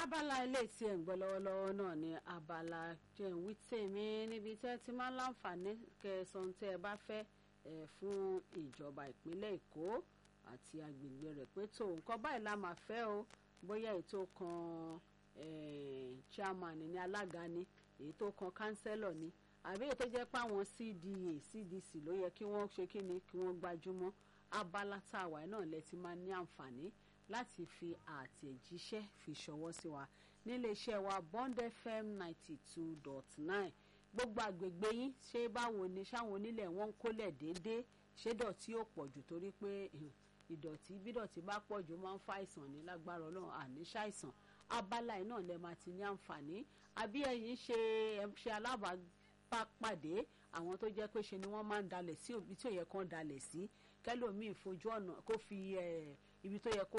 abala ilé tí ẹ̀ ń gbọ́ lọ́wọ́lọ́wọ́ náà ni abala jẹun wí tèmi níbi tẹ́ ti máa ń láǹfààní kẹsàn-án tẹ́ ẹ bá fẹ́ ẹ̀ fún ìjọba ìpínlẹ̀ èkó àti agbègbè rẹ̀ pé tó nǹkan báyìí la máa fẹ́ o bóyá ètò kan chairman ní alága ni èyí tó kan kánsẹ́lọ̀ ni àbí èyí tó jẹ́ pé àwọn cda cdc ló yẹ kí wọ́n ṣe kí ni kí wọ́n gbájúmọ́ abala tá a wà náà lẹ ti máa ní àǹfààní láti fi àtẹ̀jíṣẹ́ fi ṣọwọ́ sí wa nílé iṣẹ́ wa bond fm ninety two dot nine gbogbo àgbègbè yín ṣé báwo ni ṣáwọn onílẹ̀ wọn ń kólẹ̀ déédéé ṣé dọ̀tí ò pọ̀ jù torí pé ìdọ̀tí bí dọ̀tí bá pọ̀ jù máa ń fa àìsàn ní lágbára ọlọ́run àní ṣàìsàn abala yìí náà lẹ máa ti ní àǹfààní àbí ẹ̀yin ṣe ṣe alábàápàdé àwọn tó jẹ́ pé ṣe ni wọ́n máa ń dalẹ̀ sí ibi tí ò yẹ kán dalẹ̀ sí kẹ́lòmíì fojú ọ̀nà kó fi ibi tó yẹ kó